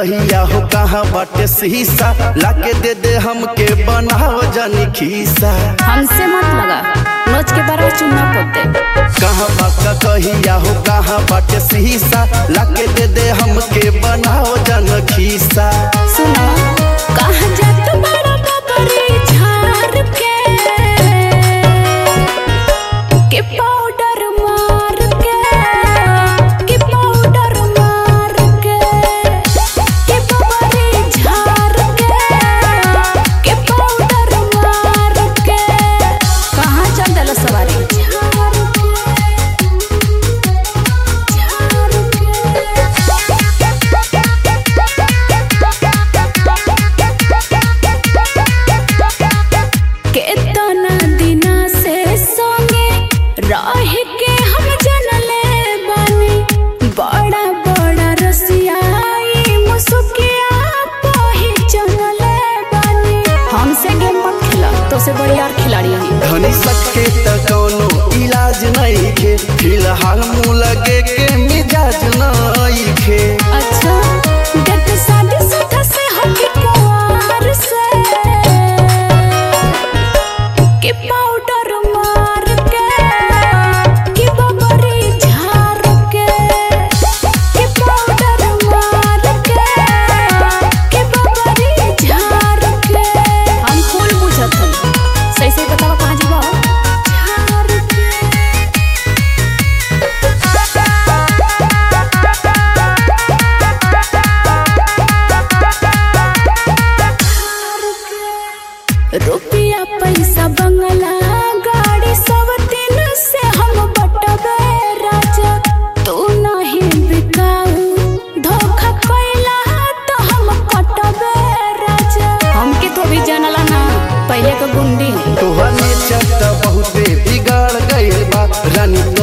कहिया हो कहाँ बाटे शीशा लाके दे दे हमके बनाव जानी खीसा हमसे मत लगा नोच के बारह चुना पोते कहाँ बाका कहिया हो कहाँ बाटे शीशा लाके दे दे हमके बनाव जान खीसा सुनो कहाँ जात बड़ा बबरी झार के के पाउडर मार के के पाउडर मार के के बबरी झार के के पाउडर मार के कहाँ चल देलो सवारी झार केतना दिना से संगे रह के हम जनले बानी बड़ा बड़ा रसियाई मुसुकिया पहचानले बानी हमसे गेम मत खेला तो से बढ़िया और खिलाड़ी हम धनी सके त कोनो इलाज नहीं खे फिलहाल मुँह लगे के मिजाज नहीं खे अच्छा देख शादी सुधा से होके कुंवार से के पाउडर मार के के बबरी झार के के पाउडर मार के के बबरी झार के हम फूल बुझत हन सही सही बतावा कहाँ जीवा झार के रुपया पैसा बंगला गाड़ी सब दिन से हम बटबे राजा तू नहीं बिकाऊ धोखा कैला तो हम कटबे राजा हमके तो भी जानला ना पहले के गुंडी तोहर नेचर त बहुते बिगाड़ गइल बा रानी